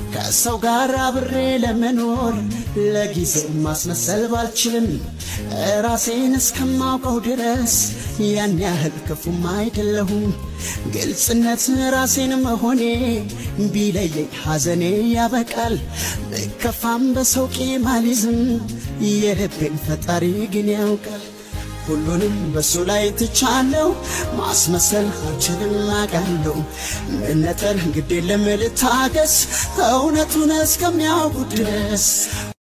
ከሰው ጋር አብሬ ለመኖር ለጊዜው ማስመሰል ባልችልም ራሴን እስከማውቀው ድረስ ያን ያህል ክፉም አይደለሁም። ግልጽነት ራሴን መሆኔ ቢለየኝ ሐዘኔ ያበቃል። ብከፋም በሰው ቂም አልይዝም፣ የልቤን ፈጣሪ ግን ያውቃል። ሁሉንም በሱ ላይ ትቻለው፣ ማስመሰል አልችልም አውቃለሁ። መነጠል ግድ የለም ልታገስ፣ እውነቱን እስከሚያውቁ ድረስ